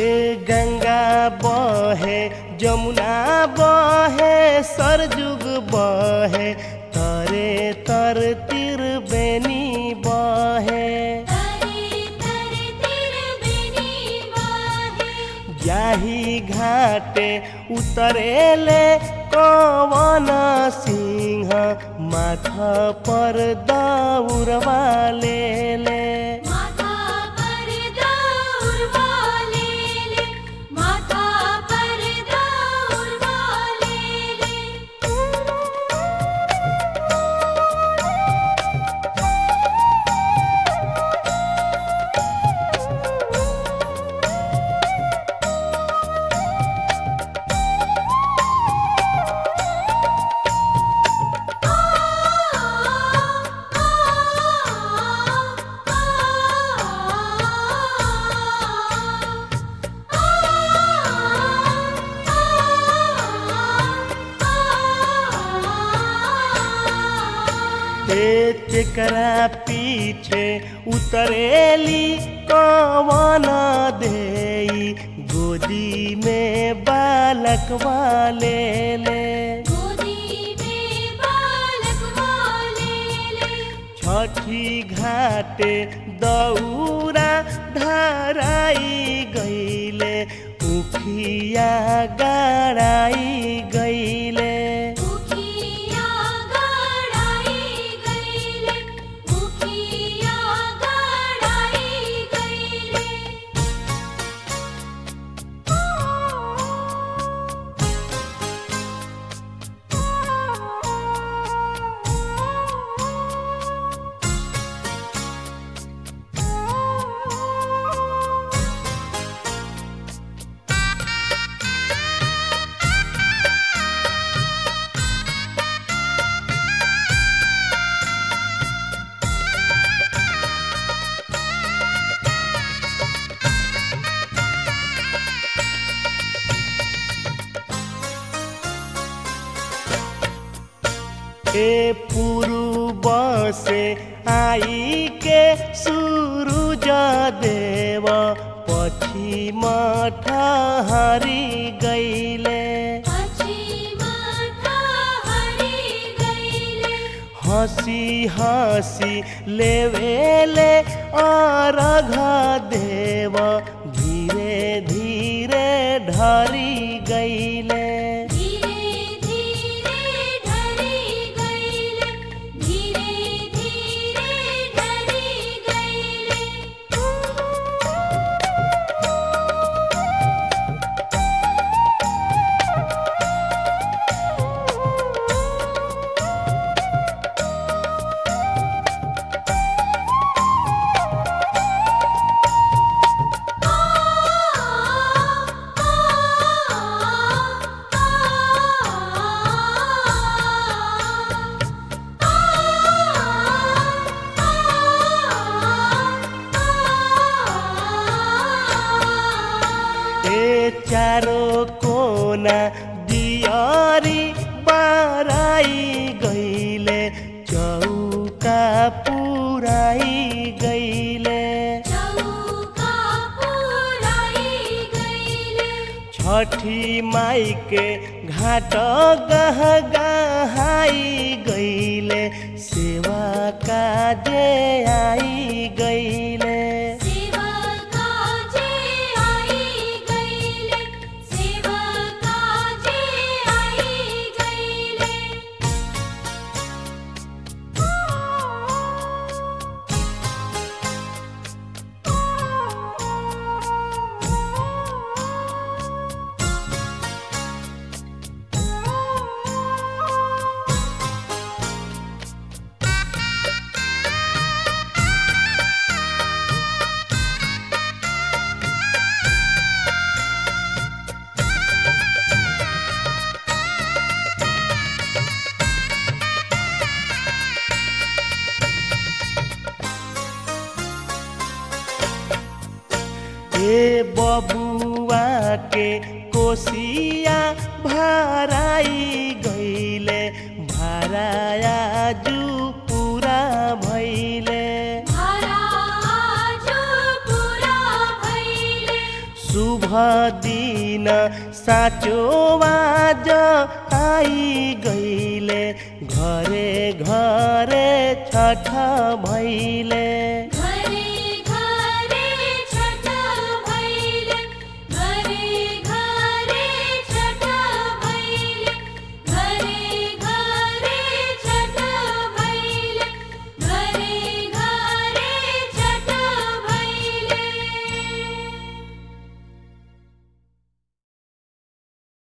ए गंगा बहे जमुना बहे सरजुग बहे तरे तर तिर बेनी बहे तरे तरे तिर बेनी वाहे जाही घाटे उतरेले कवन सिंह माथा पर दौड़वा ले ले माथा पर दौड़ वाले ले माथा पर दौड़ वाले ले हे तेकरा पीछे उतरेली कवन देई गोदी में बालक वाले ले गोदी में बालक वाले ले छठी घाटे दौरा धराई गईले उखिया गड़ाई गईले मुखिया गड़ाई गईले मुखिया गड़ाई गईले ए पूर्व से आई के सूरज देव पश्चिम ठहरी गईले पश्चिम हरि गईले हंसी हंसी लेवेले अर्घ देव धीरे धीरे ढरी गईले धीरे धीरे ढरी गईले धीरे धीरे ढरी गईले ए चारो कोना दियारी बाराई गईले चौका पुराई गईले चौका पुराई गईले छठी माई के घाट गह गहाई गईले सेवा काजे आई गईले सेवा काजे आई गईले सेवा काजे आई गईले हे बबुआ के कोसिया भराई गईले भराया जू पूरा भइले हरा जो पूरा भइले शुभ दिन साँचो आज आई गईले घरे घरे छठ भैले